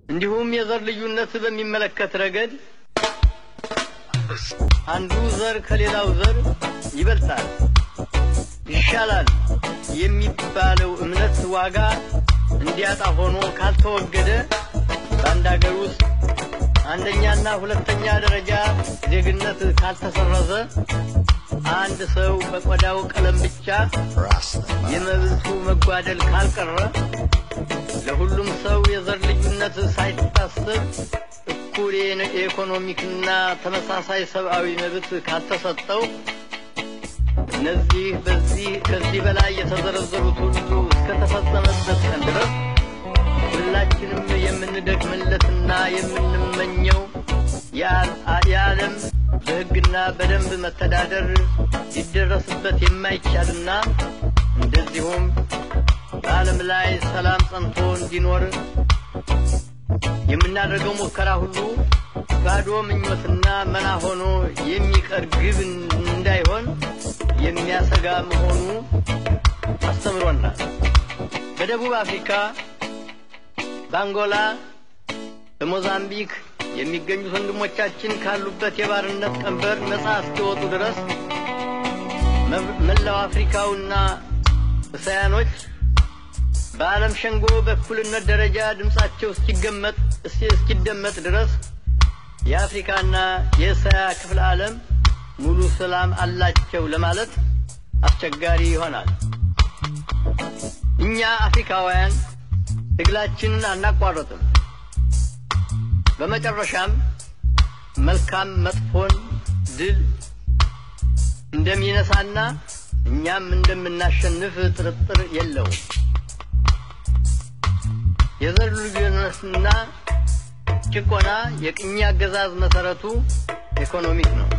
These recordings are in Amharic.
እንዲሁም የዘር ልዩነት በሚመለከት ረገድ አንዱ ዘር ከሌላው ዘር ይበልጣል፣ ይሻላል የሚባለው እምነት ዋጋ እንዲያጣ ሆኖ ካልተወገደ በአንድ አገር ውስጥ አንደኛና ሁለተኛ ደረጃ ዜግነት ካልተሰረዘ አንድ ሰው በቆዳው ቀለም ብቻ የመብቱ መጓደል ካልቀረ ለሁሉም ሰው የዘር ልዩነት ሳይታሰብ እኩል የኢኮኖሚክና ተመሳሳይ ሰብአዊ መብት ካልተሰጠው እነዚህ በዚህ ከዚህ በላይ የተዘረዘሩት ሁሉ እስከተፈጸመበት ቀን ድረስ ሁላችንም የምንደክምለትና የምንመኘው የዓለም በሕግና በደንብ መተዳደር ሊደረስበት የማይቻልና እንደዚሁም በዓለም ላይ ሰላም ጸንቶ እንዲኖር የምናደርገው ሙከራ ሁሉ ባዶ ምኞትና መና ሆኖ የሚቀር ግብ እንዳይሆን የሚያሰጋ መሆኑ አስተምሮናል። በደቡብ አፍሪካ፣ በአንጎላ፣ በሞዛምቢክ የሚገኙት ወንድሞቻችን ካሉበት የባርነት ቀንበር ነፃ እስኪወጡ ድረስ መላው አፍሪካውና እስያኖች በዓለም ሸንጎ በእኩልነት ደረጃ ድምፃቸው እስኪገመጥ እስኪደመጥ ድረስ የአፍሪካና የእስያ ክፍለ ዓለም ሙሉ ሰላም አላቸው ለማለት አስቸጋሪ ይሆናል። እኛ አፍሪካውያን ትግላችንን አናቋረጥም። በመጨረሻም መልካም መጥፎን ድል እንደሚነሳና እኛም እንደምናሸንፍ ጥርጥር የለውም። የዘር ልዩነትና ጭቆና የቅኝ አገዛዝ መሰረቱ ኢኮኖሚክ ነው።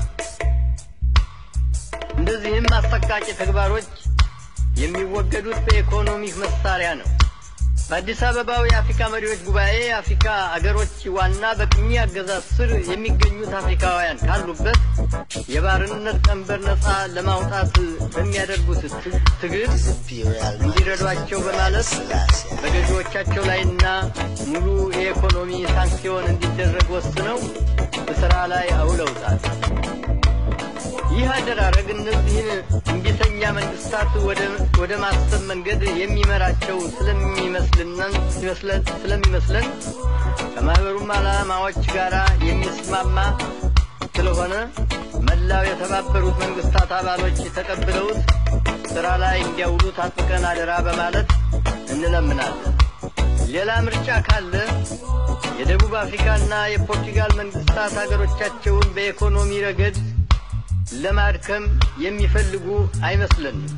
እንደዚህም አሰቃቂ ተግባሮች የሚወገዱት በኢኮኖሚክ መሳሪያ ነው። በአዲስ አበባው የአፍሪካ መሪዎች ጉባኤ የአፍሪካ አገሮች ዋና በቅኝ አገዛዝ ስር የሚገኙት አፍሪካውያን ካሉበት የባርነት ቀንበር ነፃ ለማውጣት በሚያደርጉት ትግል እንዲረዷቸው በማለት በገዢዎቻቸው ላይና ሙሉ የኢኮኖሚ ሳንክሲዮን እንዲደረግ ወስነው በስራ ላይ አውለውታል። ይህ አደራረግ እነዚህን እምቢተኛ መንግስታት ወደ ማሰብ መንገድ የሚመራቸው ስለሚመስለን ከማህበሩም ዓላማዎች ጋር የሚስማማ ስለሆነ መላው የተባበሩት መንግስታት አባሎች ተቀብለውት ስራ ላይ እንዲያውሉት አጥብቀን አደራ በማለት እንለምናለን። ሌላ ምርጫ ካለ የደቡብ አፍሪካና የፖርቱጋል መንግስታት ሀገሮቻቸውን በኢኮኖሚ ረገድ ለማድከም የሚፈልጉ አይመስለንም።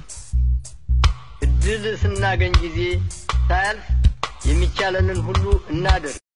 እድል ስናገኝ ጊዜ ሳያልፍ የሚቻለንን ሁሉ እናደርግ።